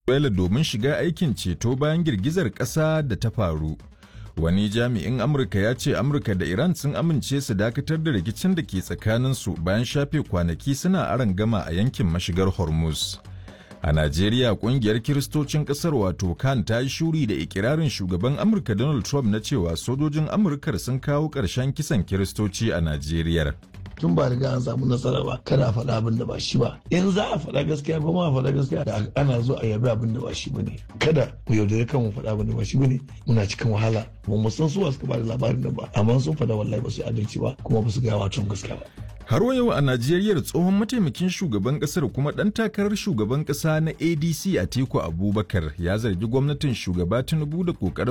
Venezuela domin shiga aikin ceto bayan girgizar ƙasa da ta faru. Wani jami'in Amurka ya ce Amurka da Iran sun amince su dakatar da rikicin da ke tsakaninsu bayan shafe kwanaki suna aron gama a yankin mashigar Hormuz. A Najeriya kungiyar Kiristocin ƙasar wato kan ta yi shuri da ikirarin shugaban Amurka Donald Trump na cewa sojojin Amurkar sun kawo ƙarshen kisan Kiristoci a Najeriya. tun ba riga an samu nasara ba kada a faɗa abin da ba shi ba in za a faɗa gaskiya ba ma faɗa gaskiya da ana zo a yabi abin da ba shi bane kada mu yaudare kan mu faɗa abin da ba shi bane muna cikin wahala ba mu san su suka ba da labarin nan ba amma sun faɗa wallahi ba su adalci ba kuma ba su gaya wa gaskiya ba Har wa yau a Najeriya tsohon mataimakin shugaban kasar kuma ɗan takarar shugaban ƙasa na ADC Atiku Abubakar ya zargi gwamnatin shugaba Tinubu da ƙoƙarin